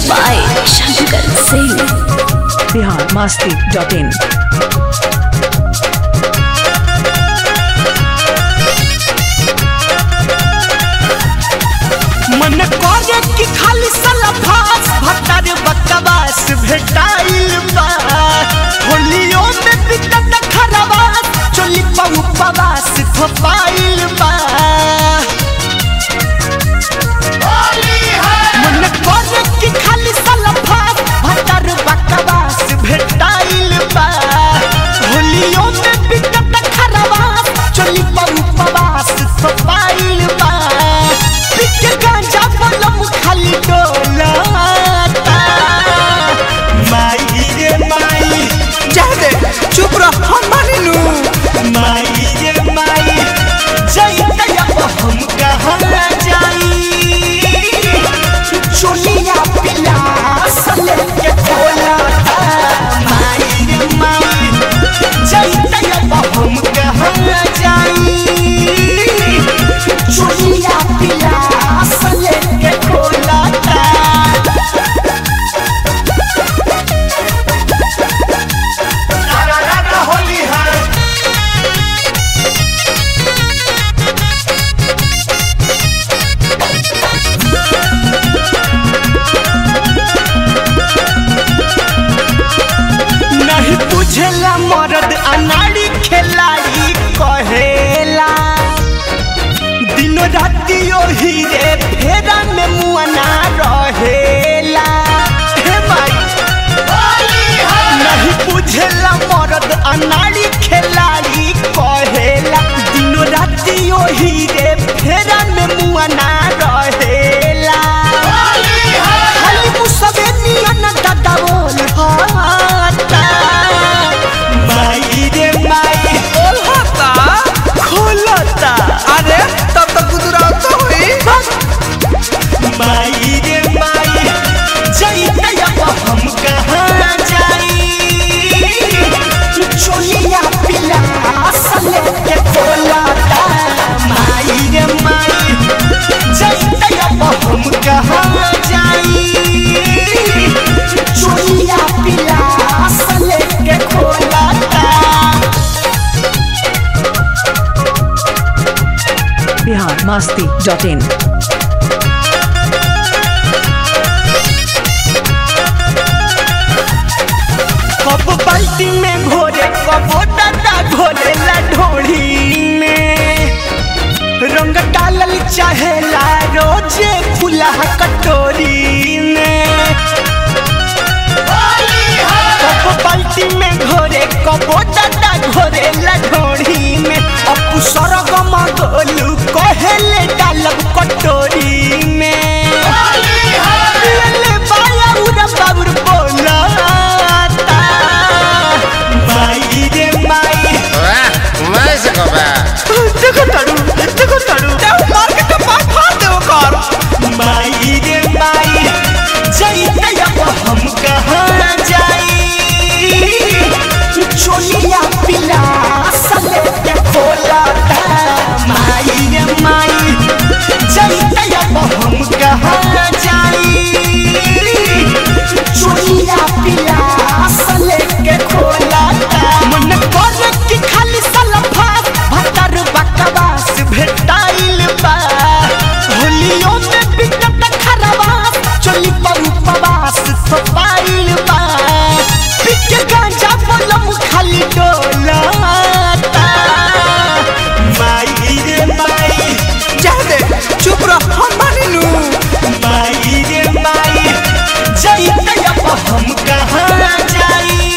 by Shankar Singh. Bihar Masti dot in मन करे कि खाली सलफास भटर बकवास भेटाइल बा होलियो में बिकट खरवास चोली पऊ पवास थपाइल बा मन करे कि खाली सलफास भटर बकवास भेटाइल बा होलियो में बिकट खरवास चोली पऊ पवास थपाइल बा पिके गांजा बलम खाली डोलाता माई रे माई जा दे चुप रह हम मानी लू माई रे माई जाई अब हम कहाँ जाई चुनिया पिला सले के खोलाता माई रे माई जाई अब हम कहाँ जाई चुनिया पिला सले के खोलाता होली है नहीं बुझेला मर्द अनाड़ी खेलाई कहेला दिनो राति ओही रे फेरा में मुआना रहेला हे माई नहीं बुझेला मर्द अनाड़ी खेलाई कहेला दिनो राति ओही रे फेरा में मुआना रहेला खाली मुसबे नियन दादा बोल हाता माई रे माई बोल हाता खोलता अरे तब तक गुजरात तो हुई माई रे माई जाई अब हम कहाँ जाई चोलिया पिला सले के खोलता माई रे माई जाई अब हम कहाँ जाई चोलिया पिला सले के खोलता बिहार मस्ती डॉट इन कब बाल्टी में घोरे कब दादा घोरे ला ढोड़ी में रंग डालल चाहेला रोजे फुला कटोरी में कब बाल्टी में घोरे कब दादा घोरे ला ढोड़ी में अपू सरगम गोलू कहेले डालब कटोरी में ले बाया उड़ा बाबुर बोलाता माई रे माई मैं से कबा देखो तारू देखो तारू देव मार के तो पास फाड़ दे वो कर माई रे माई जाई अब हम कहाँ जाई चोलिया पिला सले के खोलाता माई रे माई जाई अब हम कहाँ जाई चोलिया पिला सले के खोलाता मन करे कि खाली सलफा भतर बकवास भेटाइल बा होलियो में बिकट खरवास चोली परू पवास थपाइल बा पिके गांजा बलम खाली डोलाता माई रे माई जा दे चुप रह हम मानी लू माई रे माई जाई अब हम कहाँ जाई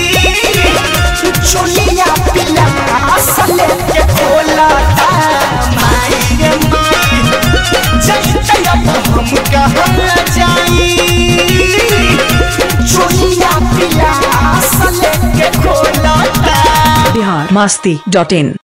चोलिया पिला सले के खोलाता माई रे माई जाई अब हम कहाँ जाई चोलिया पिला सले के खोलाता बिहार मस्ती डॉट इन